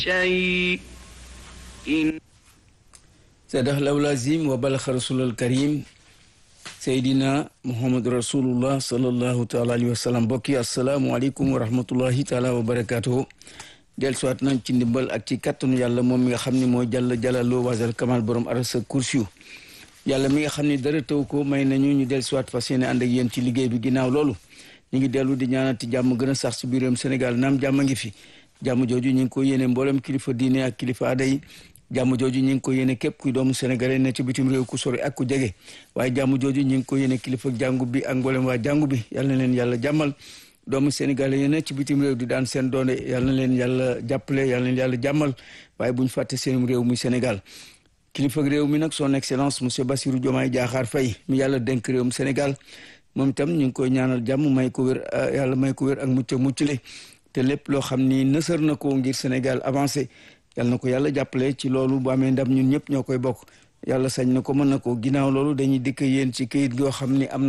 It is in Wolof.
شيء صدق الله العظيم وبلغ رسول الكريم Seydina Muhammad rasulullah sallallahu taala alayhi wa sallam mbokki asalaamualeykum wa rahmatullahi taala wa barakatuhu del soit nañ ci ndimbal ak ci kattanu yàlla moom mi nga xam ne mooy jàll jàllaloo wasal kamal borom arasa kursiyu yàlla mi nga xam ne dara taw ko may nañu ñu del soit fas yéene ànd ak yéen ci liggéey bi ginnaaw loolu ñu ngi dellu di ñaanati jàmm gën a sax si biiram Sénégal naam jàmm ngi fi jàmm jooju ñu ngi ko yéene mboolem kilifa diine ak kilifa aada yi jàmm jooju ñu ngi ko yéene képp kuy doomu sénégalais ne ci bitim réew ku sori ak ku jege waaye jàmm jooju ñu ngi ko yéene kilifa jàngu bi ak mboolem waa jàngu bi yal na leen yàlla jàmmal doomu sénégalais yi ne ci bitim réew di daan seen doone yal na leen yàlla jàppale yal na leen yàlla jàmmal waaye bu ñu fàtte seen réew muy Sénégal kilifa réew mi nag son excellence monsieur Bassirou Diomaye Diakhar Faye mi yàlla dénk réewum Sénégal moom itam ñu ngi koy ñaanal jàmm may ko wér yàlla may ko wér ak mucc muccule te lépp loo xam ni nësër na ko ngir Sénégal avancé yal na ko yàlla jàppale ci loolu bu amee ndam ñun ñëpp ñoo koy bokk yàlla sañ na ko mën na ko ginnaaw loolu dañuy dikk yéen ci këyit goo xam ni am